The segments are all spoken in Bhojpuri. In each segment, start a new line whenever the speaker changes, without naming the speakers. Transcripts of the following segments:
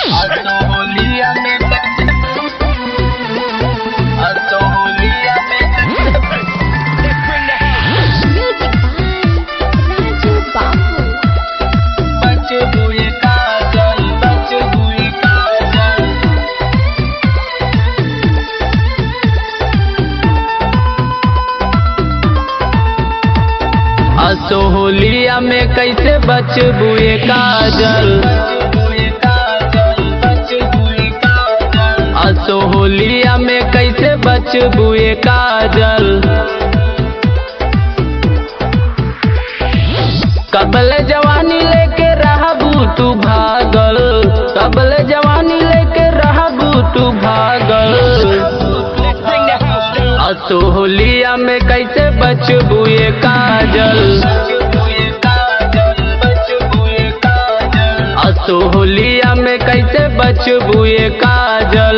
होलिया में होलिया में
Music by Raju Babu.
बच हुई काजल बच हुई काजल असो होलिया में कैसे बचबुए काजल असो होलिया में कैसे बचबुए काजल कबल जवानी लेके रहबू तू भागल कबल जवानी लेके रहबू तू भागल असो होलिया में कैसे बचबुए काजल असो होलिया में कैसे बचबुए काजल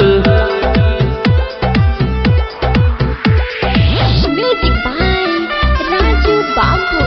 Music by Raju Babu.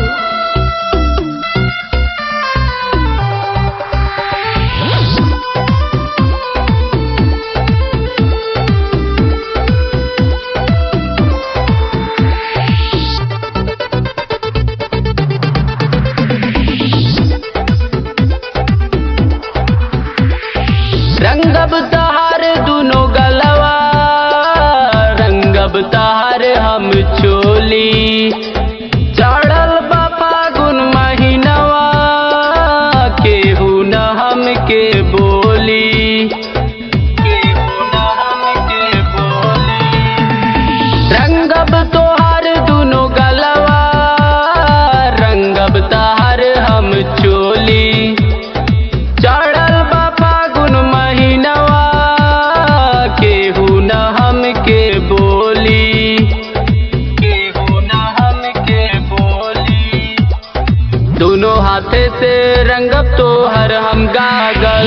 रंगब तहार दुनो गलवा रंगब तहार हम चोली चढ़ल बा फागुन महीनवा केहू न हमके बोली केहू न हमके बोली रंगब तोहार दुनो गलवा रंगब तहार हम चोली चढ़ल बा फागुन महीनवा केहू न हमके बोली केहू न हमके बोली दोनों हाथे से रंगब तोहर हम गागल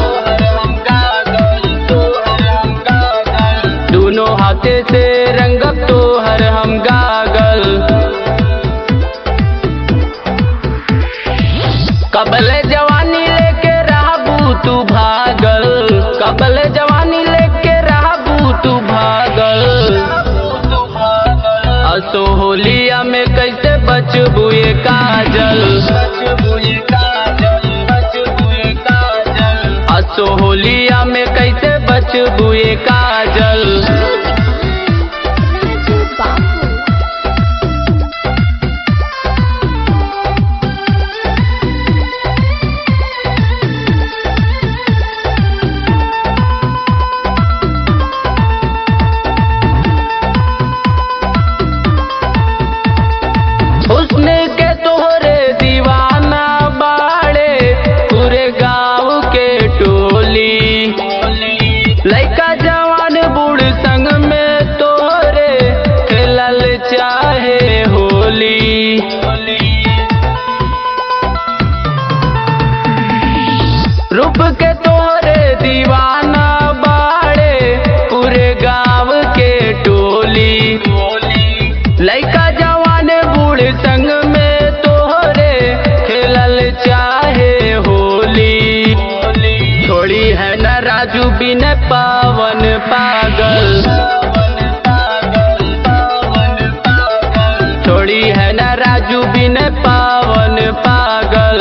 दोनों हाथे से रंगब तोहर हम गागल कबल जवानी लेके रहबू तू भागल कबल जवानी लेके रहबू तू भागल असो होलिया में कैसे बचबुए काजल असो होलिया में कैसे बचबुए काजल
Music by Raju Babu.
हुस्न के तोहरे दीवाना बाड़े पूरे गाँव के टोली लइका जवान बूढ़ संग में तोहरे खेलल चाहे होली रूप के तोहरे दीवाना बाड़े पूरे गाँव के टोली लइका जवान बूढ़ संग में तोहरे खेलल चाहे होली छोड़ी है न राजू बिन पावन पागल छोड़ी है न राजू बिन पावन पागल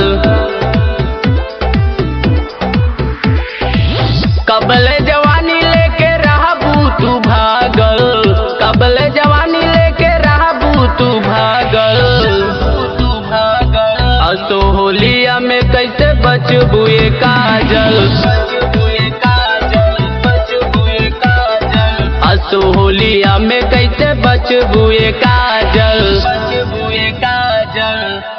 कबल जवानी लेके रहबू तू भागल कबल जवानी लेके रहबू तू भागल असो होलिया में कैसे बचबुए काजल असो होलिया में कैसे बचबुए काजल काजल